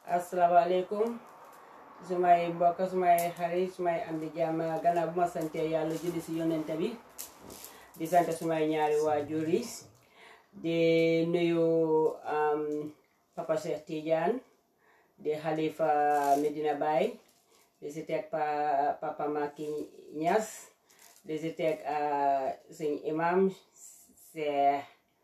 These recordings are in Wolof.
asalaamaaleykum sumay mbokk sumay xarit sumay am di jàmm gannaaw bu ma sante yàlla julli si yonente bi di sant sumay ñaari waajur yi di nuyu papa Cheikh Tidiane di xalifa Medina Baye di si teg pa papa Maki Niass di si teg suñ imam Cheikh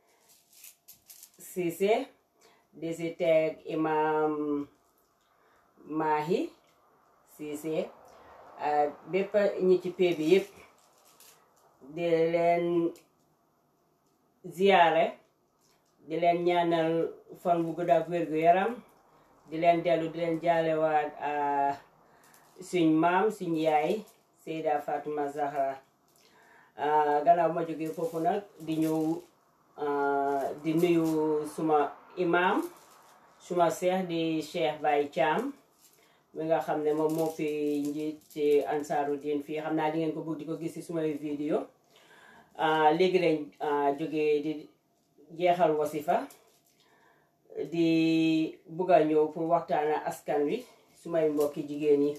Cissé di si teg imam Mahi Cissé bépp ñi ci pee bi yëpp di leen ziyaare di leen ñaanal fan bu gudd ak wér gu yaram di leen dellu di leen jaalewaat suñ maam suñ yaay Seyda Fatuma Zahra gannaaw ma jógee foofu nag di ñëw di nuyu suma imam suma seex di Cheikh Baye Thiam mi nga xam ne moom moo fi njiit ci ansaaru diin fii xam naa di ngeen ko bëgg di ko gis ci sumay vidéo léegi lañ jógee di jeexal wasifa di bugg a ñëw pour waxtaana askan wi sumay mbokki jigéen yi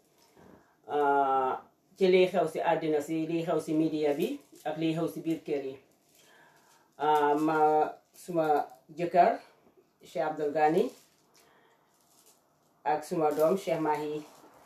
ci liy xew si àddina si liy xew si media bi ak liy xew si biir kër yi ma suma jëkkër Cheikh Abdul Gani ak suma doom Cheikh Mahi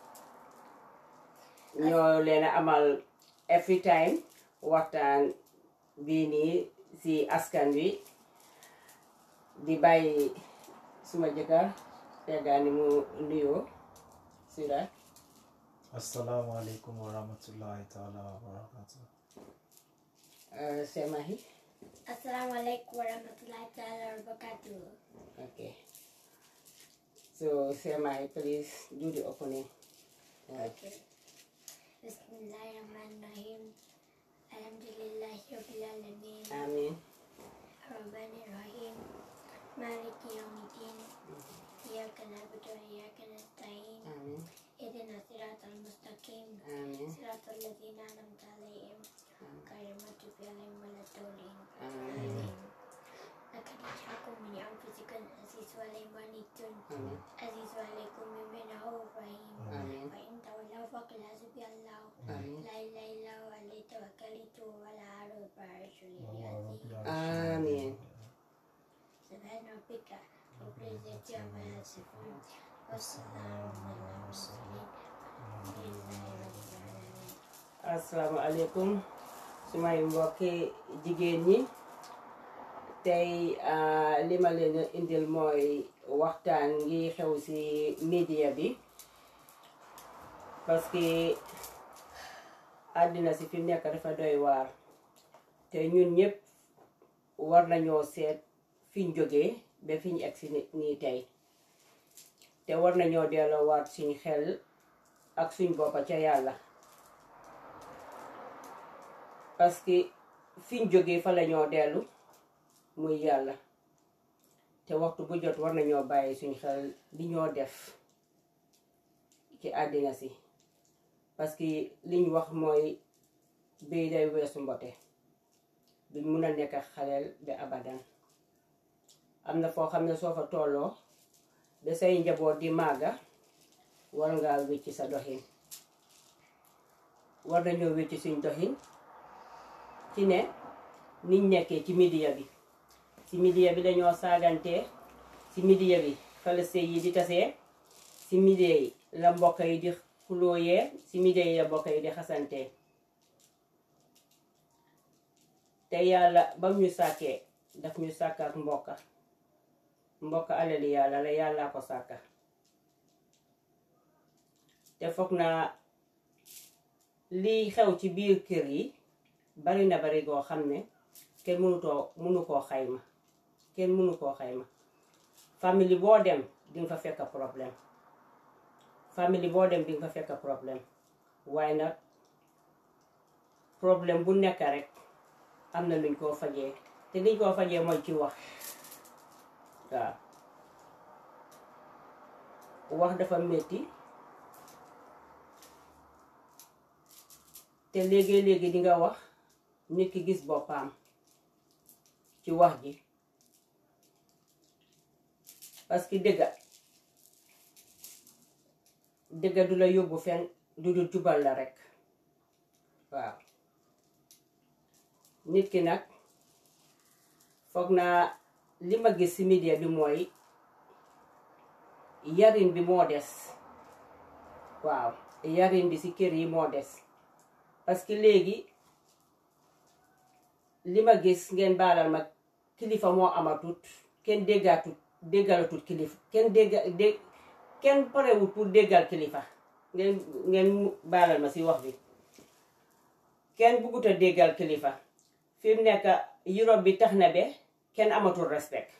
ñoo leen a amal every time waxtaan bii nii si askan wi di bàyyi suma jëkkër Cheikh Gani mu nuyoo si la asalaamaaleykum wa rahmatullahi taala wa barakatuh Cheikh Mahi Assalamualaikum warahmatullahi taala wabarakatuh. Okay. So, Semai, please do the opening. Uh, Okay. Bismillahirrahmanirrahim. Alhamdulillahi rabbil alamin. Amin. Arrahmanir rahim. Maliki yawmiddin. Iyyaka na'budu wa iyyaka nasta'in. Amin. Ihdina siratal mustaqim. Amin. Siratal ladzina an'amta 'alaihim. Ghairil maghdubi 'alaihim waladdallin. Amin. لقد جاءكم من أنفسكم عزيز عليكم عنتم Amin. عزيز عليكم من رؤوف رحيم Amin. وإن تولوا فقل حسبي الله Amin. لا إله إلا هو عليه توكلت ولا أعرف العرش العظيم Amin. سبحان ربك رب العزة عما يصفون والسلام على المرسلين والحمد لله رب العالمين asalaamaaleykum sumay mbokki jigéen ñi tey li ma leen indil mooy waxtaan ngi xew ci media bi parce que àddina si fi mu nekk dafa doy waar te ñun ñëpp war nañoo seet fiñ jógee ba fiñ egg si nii tey te war nañoo delloowaat suñ xel ak suñ boppa ca yàlla parce que fiñ jógee fa la ñoo dellu muy yàlla te waxtu bu jot war nañoo bàyyi suñ xel li ñoo def ci àddina si parce que liñ wax mooy béy day weesu mbote duñ mun a nekk xaleel ba abadan am na foo xam ne soo fa tolloo ba say njaboot di màgga war ngaa wécci sa doxin war nañoo wécci suñ doxin ci ne niñ nekkee ci media bi ci media bi dañoo saagantee ci media bi fala sëy yi di tasee ci media yi la mbokk yi di xulooyee ci media yi la mbokk yi di xasantee te yàlla bam ñu sàkkee daf ñu sàkk ak mbokka mbokk alali yàlla la yàllaa ko sàkka te foog naa lii xew ci biir kër yi bari na bari goo xam ne kenn mënutoo mënu koo xayma kenn mënu koo xayma famille boo dem dinga fa fekk problème famille boo dem dinga fa fekk problème waaye nag problème bu nekk rek am na luñ koo fajee te liñ koo fajee mooy ci wax waaw wax dafa metti te léegi-léegi di nga wax nit ki gis boppam ci wax ji parce que dëgga dëgga du la yóbbu fen du dul jubal la rekk waaw nit ki nag foog naa li ma gis ci media bi mooy yarin bi moo des waaw yarin bi ci kër yi moo des parce que léegi li ma gis ngeen baalal ma kilifa moo amatut kenn déggaatut déggalatut kilifa kenn dégga dég kenn parewut pour déggal kilifa ngeen ngeen baalal ma ci wax bi kenn buggut a déggal kilifa fi mu nekk Europe bi tax na be kenn amatul respect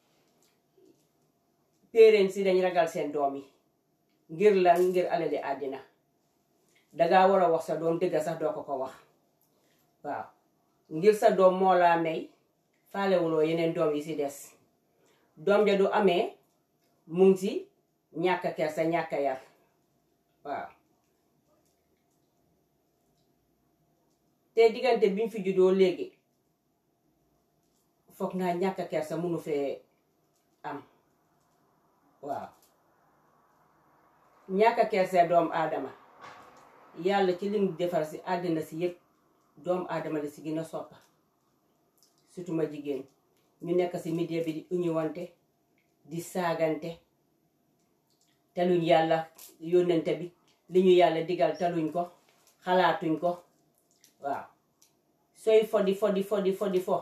parents yi dañ ragal seen doom yi ngir lan ngir alali àddina dangaa war a wax sa doom dëgga sax doo ko ko wax waaw ngir sa doom moo laa may faalewuloo yeneen doom yi ci des doom ja du amee mu ngi ci ñàkk kersa ñàkk yar waaw te diggante biñ fi juddoo léegi foog naa ñàkk kersa munu fee am waaw ñàkk kersa doom aadama yàlla ci lim defar ci àddina si yépp doom aadama la si gën a soppa surtout ma jigéen ñu nekk ci media bi di uñuwante di saagante taluñ yàlla yónnente bi li ñu yàlla digal taluñ ko xalaatuñ ko waaw sooy fodi fodi fodi fodi fo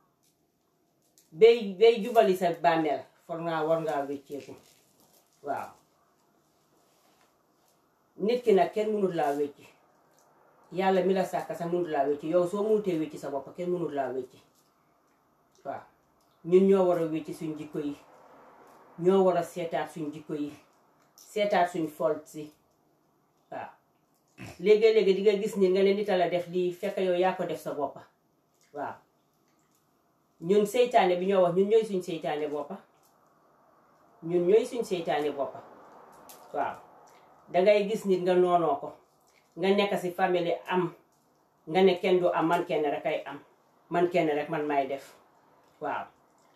bay bay jubali sa bànneel for naa war ngaa wécceeku waaw nit ki nag kenn mënul laa wécci yàlla mi la sàkk sax mënul laa wécci yow soo mënutee wécci sa bopp kenn mënul laa wécci waaw ñun ñoo war a wécci suñ jikko yi ñoo war a seetaat suñ jikko yi seetaat suñ folt si waaw léegi-léegi di nga gis nit nga ne nit a la def lii fekk yow yaa ko def sa boppa waaw ñun seytaane bi ñoo wax ñun ñooy suñ seytaane boppa ñun ñooy suñ seytaane boppa waaw dangay gis nit nga noonoo ko nga nekk ci famille am nga ne kenn du am man kenn rek ay am man kenn rek man may def waaw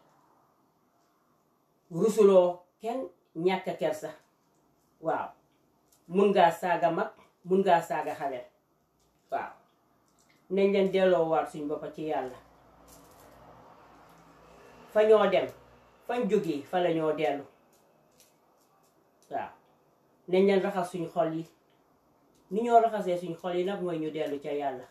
rusuloo kenn ñàkk kersa waaw mun ngaa saaga mag mun ngaa saaga xale waaw nañ leen delloo waat suñ boppa ci yàlla fa ñoo dem fañ jógee fa la ñoo dellu waaw nañ leen raxas suñ xol yi ni ñoo raxasee suñ xol yi nag mooy ñu dellu ca yàlla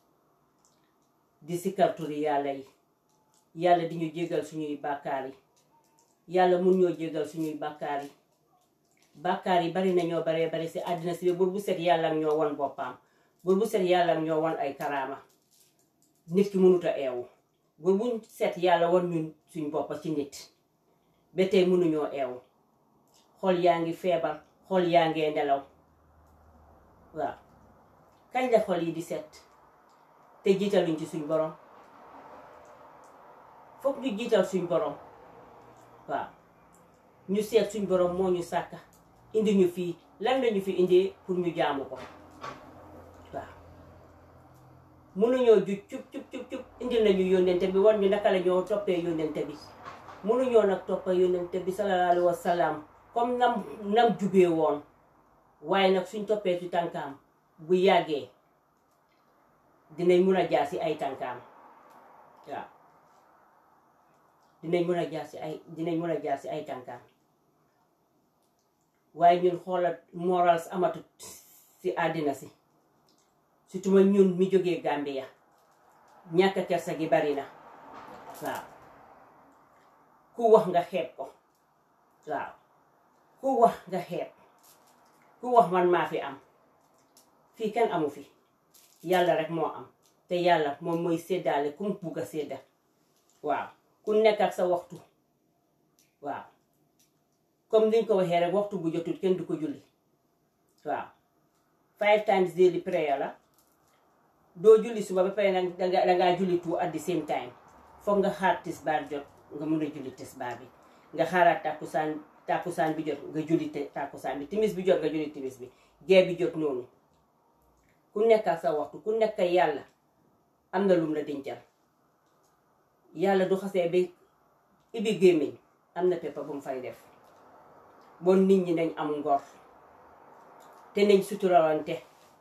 di sikkar turi yàlla yi yàlla di ñu jégal suñuy bàkkaar yi yàlla mun ñoo jégal suñuy bàkkaar yi bàkkaar yi bari nañoo baree bari si àddina si bur bu set yàlla ak ñoo won boppam bur bu set yàlla ak ñoo won ay karaama nit ki mënut a eewu bur bu set yàlla won ñun suñ boppa ci nit ba tey mënuñoo eewu xol yaa ngi feebar xol yaa ngee nelaw waaw kañ la xol yi di set te jiitaluñ ci suñ borom foog ñu jiital suñ borom waaw ñu seet suñ borom moo ñu sàkka indi ñu fii lan lañu fi indee pour ñu jaamu ko waaw mënuñoo ju cub cub cub cub indil nañu yónnente bi war ñu naka la ñoo toppee yónnente bi mënuñoo nag toppa yónnente bi sallallahu alayhi wa salaam comme nam nam jubee woon waaye nag suñ toppee ci tànkaam bu yàggee dinañ mun a jaar si ay tànkaam waaw dinañ mun a jaar si ay dinañ mun a jaar si ay tànkaam waaye ñun xoolat morals amatut si àddina si surtout ma ñun mi jógee Gambia ñàkk kersa gi bari na waaw ku wax nga xeeb ko waaw ku wax nga xeeb ku wax man maa fi am fii kenn amu fi yàlla rek moo am te yàlla moom mooy séddaale ku mu bugg a sédda waaw ku nekk ak sa waxtu waaw comme niñ ko waxee rek waxtu bu jotul kenn du ko julli waaw five times daily prayer la doo julli suba ba pare nag danga dangaa julli two at the same time foog nga xaar tisbaar jot nga mun a julli tisbaar bi nga xaaraat tàkkusaan tàkkusaan bi jot nga julli tàkkusaan bi timis bi jot nga julli timis bi gee bi jot noonu ku nekk ak sa waxtu ku nekk yàlla am na lum la dencal yàlla du xasee ba ibi gémmiñ am na peppa bu mu fay def bon nit ñi nañ am ngor te nañ suturawante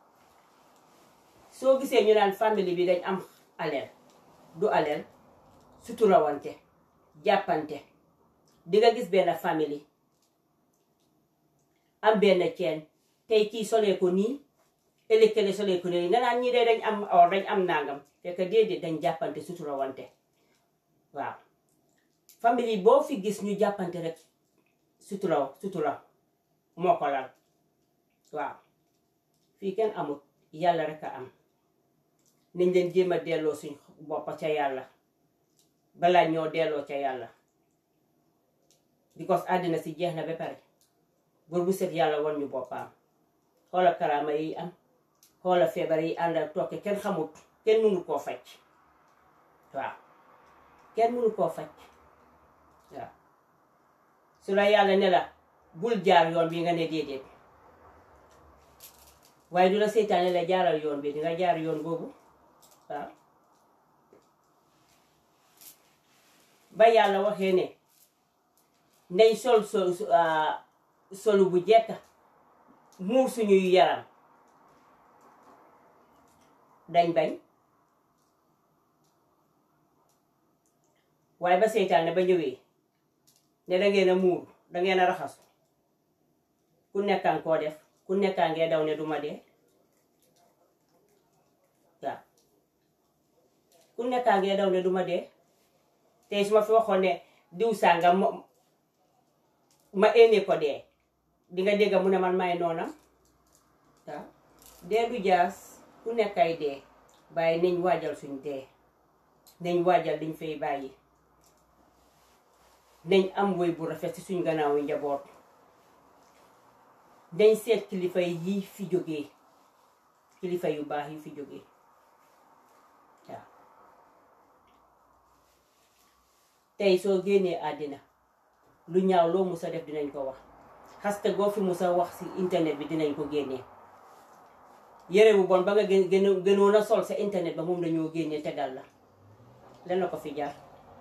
soo gisee ñu naan famille bi dañ am aleel du aleel suturawante jàppante di nga gis benn famille am benn ceen tey kii solee ko nii ëllëg kële solee ko nii nga naan ñii de dañ am or dañ am nangam fekk déedéet dañ jàppante suturawante waaw famille boo fi gis ñu jàppante rek suturaw suturaw moo ko lal waaw fii kenn amut yàlla rek a am nañ leen jéem a delloo suñ boppa ca yàlla balaa ñoo delloo ca yàlla because àddina si jeex na ba pare bur bu set yàlla wan ñu boppam xoola karaama yi am xoola feebar yi ànd ak tokki kenn xamut kenn mënu koo faj waaw kenn mënu koo faj waaw su la yàlla ne la bul jaar yoon bi nga ne déedéet waaye du la seytaane la jaaral yoon bi di nga jaar yoon boobu waaw ba yàlla waxee ne nañ sol sol solu bu jekk muur suñuy yaram dañ bañ waaye ba seytaane ba ñëwee ne dangeen a muur dangeen a raxasu ku nekkaan koo def ku nekkaan ngee daw ne duma dee waaw ku nekkaan ngee daw ne duma dee tey su ma fi waxoon ne diw sànga ma éene ko dee di nga dégg mu ne man may noonam waaw dee du jaas ku nekkay dee bàyyi nañ waajal suñ dee nañ waajal liñ fay bàyyi nañ am woy bu rafet ci suñ gannaaw yi njaboot dañ seet kilifa yi fi jógee kilifa yu baax yi fi jógee waaw tey soo génnee àddina lu ñaaw loo musa def dinañ ko wax xaste goo fi musa wax ci internet bi dinañ ko génnee yére bu bon ba nga gën gën gënoon a sol sa internet ba moom dañoo génnee tegal la lan la ko fi jar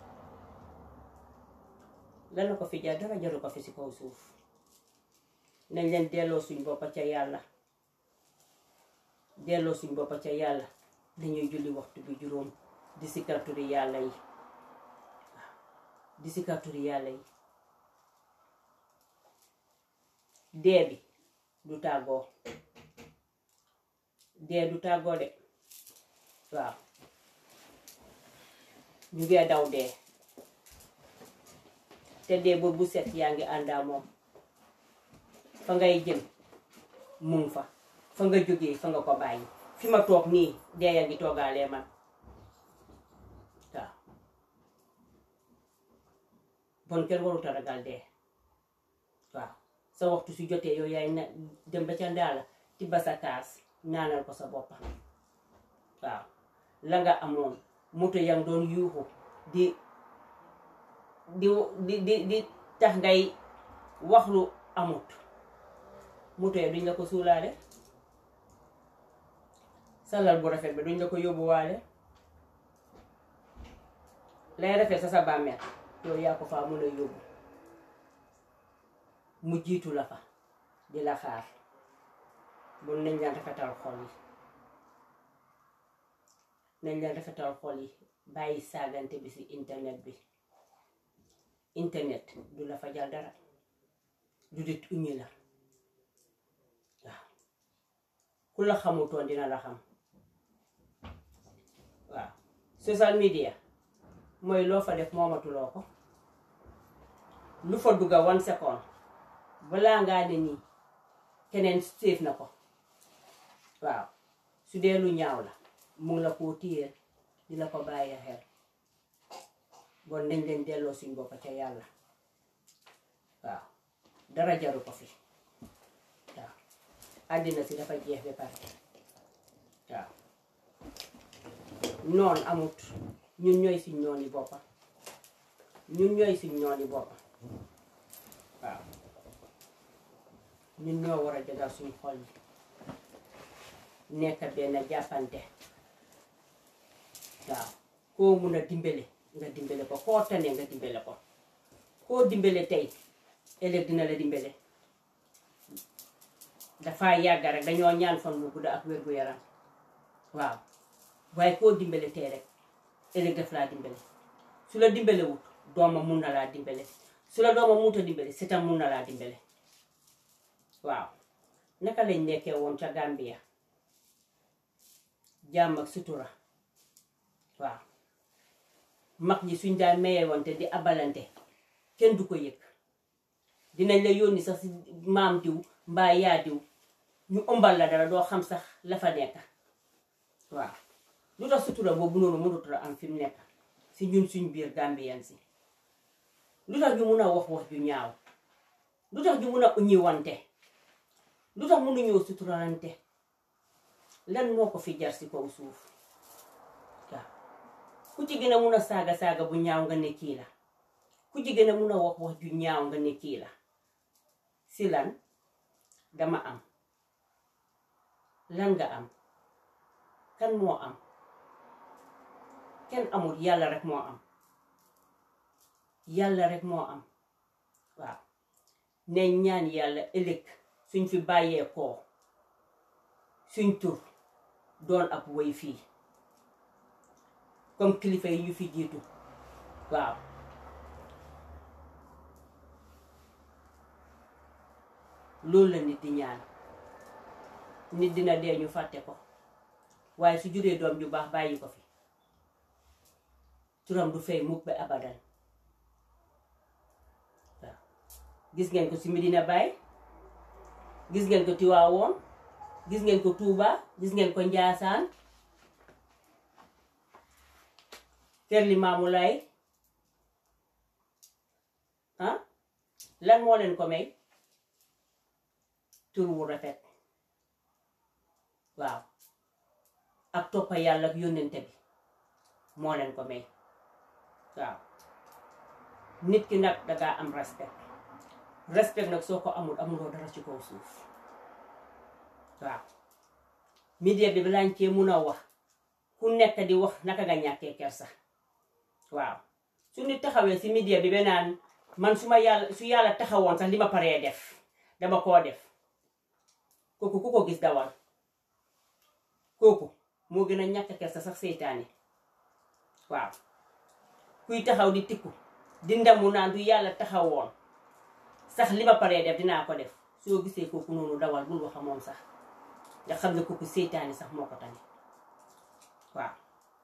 lan la ko fi jar dara jaru ko fi ci kaw suuf nañ leen delloo suñ boppa ca yàlla delloo suñ boppa ca yàlla dañuy julli waxtu bi juróom di sikarturi yàlla yi waaw di sikarturi yàlla yi dee bi du tàggoo dee du tàggoo de waaw ñu ngee daw dee te dee boobu bu set yaa ngi àndaa moom fa ngay jëm mun fa fa nga jógee fa nga ko bàyyi fi ma toog nii dee yaa ngi toogaalee man waaw bon kenn warut a ragal dee waaw sa waxtu su jotee yow yaay na dem ba ca ndaala tibba sa kaas naanal ko sa boppa waaw la nga amoon moto yaa ngi doon yuuxu di di di di di tax ngay wax lu amut moto ya duñ la ko suulaale salal bu rafet bi duñ la ko yóbbuwaale lay rafet sa sa bàmmeel yow yaa ko faa mun a yóbbu mu jiitu la fa di la xaar bon nañ leen rafetal xol yi nañ leen rafetal xol yi bàyyi saagante bi ci internet bi internet du la fajal dara du dit uñi la waaw ku la xamutoon dina la xam waaw social media mooy loo fa def moomatuloo ko lu fa dugga one second balaa ngaa ne nii keneen séef na ko waaw su dee lu ñaaw la mu ngi la koo téyeel di la ko bàyyi xel bon nañ leen delloo suñ bopp ca yàlla waaw dara jaru ko fi waaw àddina si dafa jeex ba pare waaw noon amut ñun ñooy suñ nooni boppa ñun ñooy suñ nooni boppa waaw ñun ñoo war a jagal suñ xol yi nekk benn jàppante waaw koo mun a dimbale nga dimbale ko koo tane nga dimbale ko koo dimbale tey ëllëg dina la dimbale dafa yàgg rek dañoo ñaan fan bu gudd ak wér gu yaram waaw waaye koo dimbale tey rek ëllëg daf laa dimbale su la dimbale wut doomam mun na laa dimbale su la doomam munta dimbale setam mun na laa dimbale waaw naka lañ nekkee woon ca Gambia jàmm ak sutura waaw mag ñi suñ daan mayee wante di abalante kenn du ko yëg dinañ la yónni sax si maam diw mbaa yaa diw ñu ëmbal la dara doo xam sax la fa nekk waaw lu tax sutura boobu noonu mënut a am fi mu nekk si ñun suñ biir Gambien si lu tax ñu mun a wax wax ju ñaaw lu tax ñu mun a uñi wante lu tax mënuñoo suturalante lan moo ko fi jar si kaw suuf waaw ku ci gën a mun a saaga saaga bu ñaaw nga ne kii la ku ci gën a mun a wax wax ju ñaaw nga ne kii la si lan dama am lan nga am kan moo am kenn amul yàlla rek moo am yàlla rek moo am waaw ne ñaan yàlla ëllëg suñ fi bàyyee koo suñ tur doon ab woy fii comme kilifa yi ñu fi jiitu waaw loolu la nit di ñaan nit dina dee ñu fàtte ko waaye su juree doom ju baax bàyyi ko fi turam du fay mukk ba abadan waaw gis ngeen ko ci Medina Baye gis ngeen ko Tiwaawoon gis ngeen ko Tuuba gis ngeen ko Njaasaan kër Limaamu Laay ah lan moo leen ko may tur wu rafet waaw ak toppa yàlla ak yónnente bi moo leen ko may waaw nit ki nag dangaa am respect respect nag soo ko amul amuloo dara ci kaw suuf waaw media bi balaañ cee mun a wax ku nekk di wax naka nga ñàkkee kersa waaw su nit taxawee si media bi ba naan man su ma yàlla su yàlla taxawoon sax li ma paree def dama koo def kooku ku ko gis dawal kooku moo gën a ñàkk kersa sax seytaane waaw kuy taxaw di tikku di ndamu naan du yàlla taxawoon sax li ma paree def dinaa ko def soo gisee kooku noonu dawal bul wax moom sax nga xam ne kooku seytaane sax moo ko tane waaw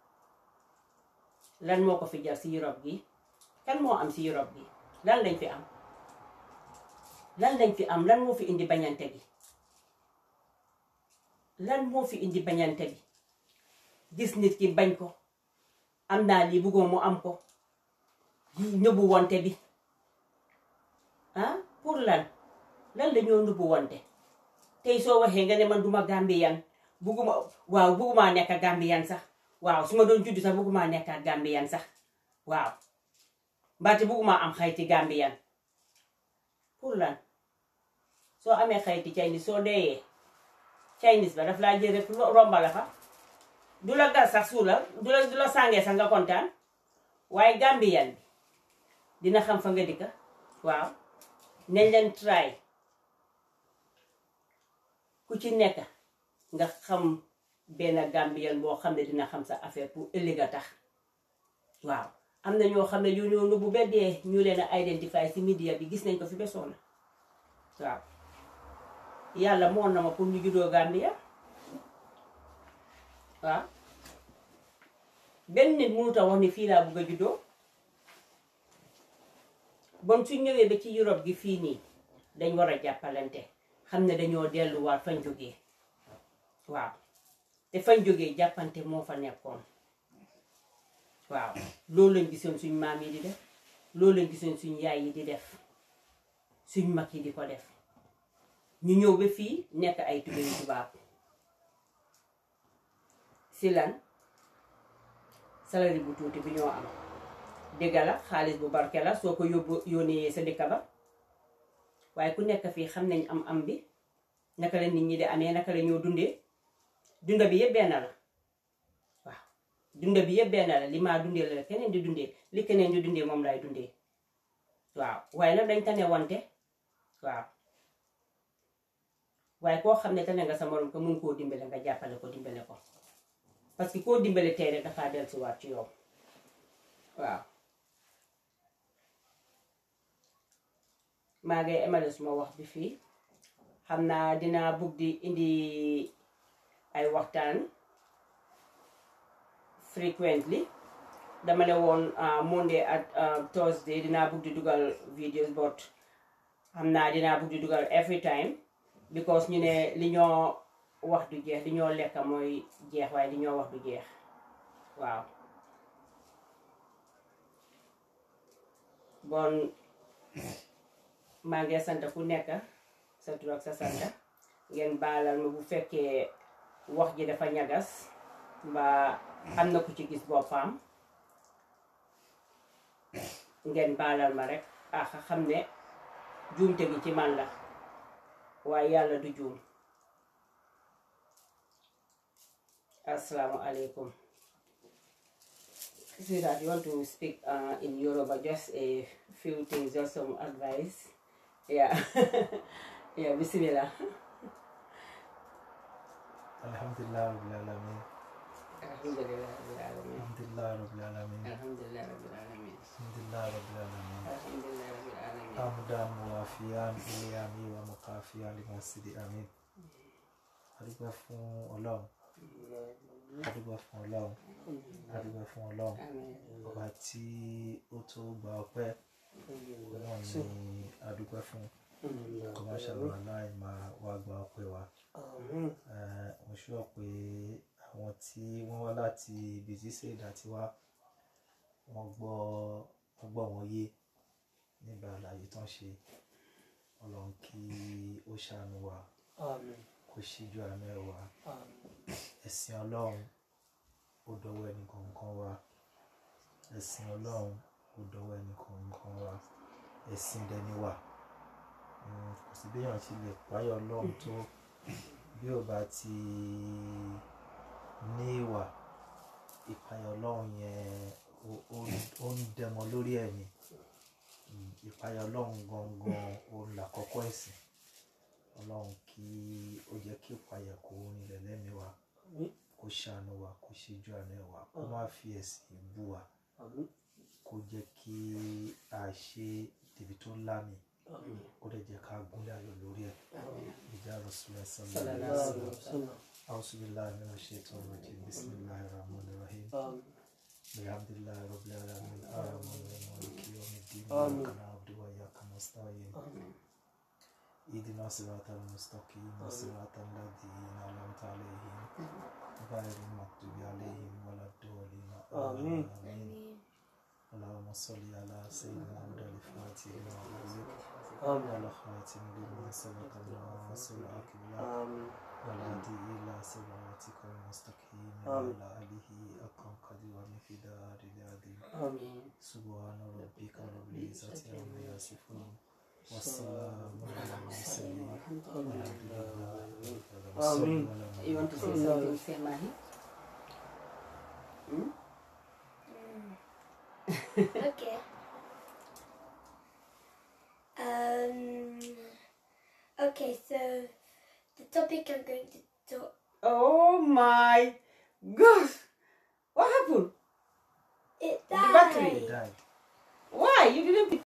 lan moo ko fi jar si Europe gi kan moo am si Europe gi lan lañ fi am lan lañ fi am lan moo fi indi bañante gi lan moo fi indi bañante gi gis nit ki bañ ko am naa lii bëggoo mu am ko nëbbu wonte bi ah pour lan lan la ñoo nëbbu wonte tey soo waxee nga ne man duma Gambian bugguma waaw bugguma nekk Gambian sax waaw su ma doon juddu sax bugguma nekk Gambian sax waaw mbaate bugguma am xayti Gambian pour lan soo amee xayti Chinese soo deeyee Chinese ba daf laa jël rek romba la fa du la gas sax suula du la du la sàngee sax nga kontaan waaye Gambian bi dina xam fa nga dikka waaw nañ leen try ku ci nekk nga xam benn Gambian boo xam ne dina xam sa affaire pour ëllëg a tax waaw am na ñoo xam ne yu ñoo bu beddee ñu leen a identify si media bi gis nañ ko fi besoon na waaw yàlla moon na ma pour ñu juddoo Gambia waaw benn nit mënut a wax ni fii laa bëgg a juddoo bon su ñëwee ba ci Europe gi fii nii dañ war a jàppalante xam ne dañoo delluwaat fañ jógee waaw te fañ jógee jàppante moo fa nekkoon waaw loolu lañ gisoon suñ maam yi di def loolu lañ gisoon suñ yaay yi di def suñ mag yi di ko def ñu ñëw ba fii nekk ay tubéyu tubaab si lan salari bu tuuti bi ñoo am dégg la xaalis bu barke la soo ko yóbbu yónnee sa dëkk ba waaye ku nekk fii xam nañ am am bi naka la nit ñi di amee naka la ñoo dundee dunda bi yëpp benn la waaw dunda bi yëpp benn la li maa dundee la keneen di dundee li keneen di dundee moom lay dundee waaw waaye nag dañ tane wante waaw waaye koo xam ne tane nga sa morom ko mun koo dimbale nga jàppale ko dimbale ko parce que koo dimbale tey rek dafaa dellusiwaat ci yow waaw maa ngi emale suma wax bi fii xam naa dinaa bugg di indi ay waxtaan frequently dama ne woon Monday ak Thursday dinaa bugg di dugal videos but xam naa dinaa bugg di dugal every time because ñu ne li ñoo wax du jeex li ñoo lekka mooy jeex waaye li ñoo wax du jeex waaw bon maa ngi sant ku nekk sa tur ak sa santa ngeen baalal ma bu fekkee wax ji dafa ñagas mbaa am na ku ci gis boppam ngeen baalal ma rek ah xam ne juumte gi ci man la waaye yàlla du juum asalaamualeykum Sweetheart, you want to speak uh, in Yoruba, just a few things, just some advice. Yeah. yeah, bismillah. Alhamdulillah Rabbil Alamin. Alhamdulillah, Rabbil Alamin. Alhamdulillah Rabbil Alamin. Alhamdulillah, Rabbil Alamin. Alhamdulillah Rabbil Alamin. Alhamdulillah, Rabbil Alamin. Hamdan muwafiyan iliyami wa mukafiyan limasidi amin. Adúgbò fún Ọlọ́run. Adúgbò fún Ọlọ́run. Adúgbò fún Ọlọ́run. Amen. Ọba tí ó tó gba ọpẹ́ náà ni adúgbò fún. Kò má ṣàlùwà láì máa wá gba ọpẹ́ wa. Eh, Mo ṣọ́ pé àwọn tí wọ́n wá láti ibi tí Ṣèdá ti wá, wọ́n gbọ́ wọ́n gbọ́ wọn yé nígbà àlàyé tán ṣe. Ọlọ́run kí ó ṣàánú wa, kó ṣíjú àánú ẹ̀ wá. Ẹ̀sìn Ọlọ́run ó dọwọ́ ẹnì kọ̀ọ̀kan wa. Ẹ̀sìn Ọlọ́run ó dọwọ́ ẹnì kọ̀ọ̀kan wa. Ẹ̀sìn dẹni wà. Mm, Kò sí bí èèyàn ṣe lè páyọ̀ Ọlọ́run tó bí ò bá ti ní ìwà ìpayọ̀ Ọlọ́run yẹn ó- ó- ó ń dẹmọ lórí ẹ̀ ni. Mm, Ìpayọ̀ Ọlọ́run gangan òun làkọ́kọ́ ẹ̀sìn. Ọlọ́run kí ó jẹ́ kí ìpayà kó rinlẹ̀ lẹ́mìí wa, kó ṣàánú wa, kó ṣíjú àánú ẹ̀ wá, kó má fi ẹ̀sìn bú wa, kó jẹ́ kí a ṣe débi tó lámì, kó dẹ̀ jẹ́ ká gúnlẹ̀ ayọ̀ lórí ẹ̀. Ìjà Rasulullah sallallahu alaihi wasallam. أعوذ بالله من الشيطان الرجيم بسم الله الرحمن الرحيم الحمد لله رب العالمين الرحمن الرحيم مالك يوم الدين إياك نعبد وإياك نستعين اهدنا الصراط المستقيم صراط الذين أنعمت عليهم غير المغضوب عليهم ولا الضالين آمين اللهم صل على سيدنا محمد الفاتح لما أغلق وعلى خاتم لما سبق الناصر العاقل والهدي إلى صراطك المستقيم وعلى آله أقام قدر ومقدار العظيم سبحان ربك رب العزة عما يصفون والسلام على المرسلين والحمد لله رب العالمين You want to say something, say Mahi? Hmm? okay. Um. Okay, so the topic I'm going to talk. Oh my gosh! What happened? It The battery. died. He died. Why? You didn't